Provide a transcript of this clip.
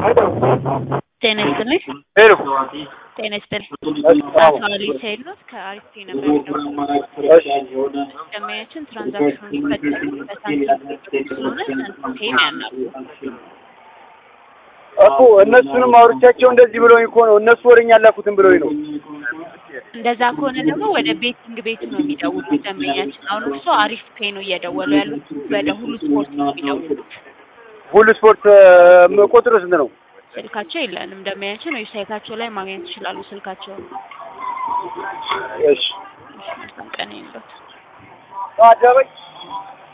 ጤና ይስጥልኝ። ሄሎ ጤና ይስጥልኝ። አዎ። አቶ አሊ ሰይድኖት ከአሪፍ ነበር የሚደውለው። እሺ ደንበኛችን ትራንዛክሽኑ የሚፈጸመው በሳንቲም ስለሆነ ሳንቲም ያናሉ። እኮ እነሱንም አውርቻቸው እንደዚህ ብለውኝ እኮ ነው። እነሱ ወደኛ አላኩትም ብለውኝ ነው። እንደዛ ከሆነ ደግሞ ወደ ቤቲንግ ቤቱ ነው የሚደውሉት ደንበኛችን። አሁን እርሶ አሪፍ ፔ ነው እየደወሉ ያሉት፣ ወደ ሁሉ ስፖርት ነው የሚደውሉት። ሁሉ ስፖርት እ፣ ቁጥሩ ስንት ነው? ስልካቸው የለንም ደንበኛችን፣ ዌብሳይታቸው ላይ ማግኘት ይችላሉ ስልካቸውን። እሺ መልካም ቀን ይሁንልዎት። አዳበኝ